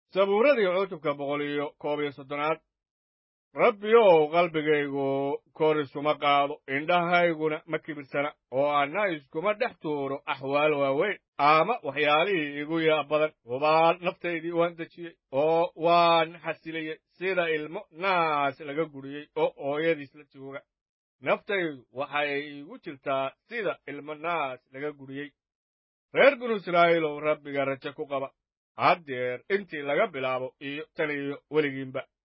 sabuuradii cutubka boqol iyo koob iyo soddonaad rabbiyow qalbigaygu kor isuma qaado indhahayguna ma kibirsana oo anna iskuma dhex tuuro axwaal waaweyn ama waxyaalihii igu yaa badan hubaal naftaydii waan dejiyey oo waan xasiliyey sida ilmo naas laga guriyey oo hooyadiis la jooga naftaydu waxay igu jirtaa sida ilmo naas laga guriyey reer binu israa'iilow rabbiga raje ku qaba haddeer intii laga bilaabo iyo tan iyo weligiinba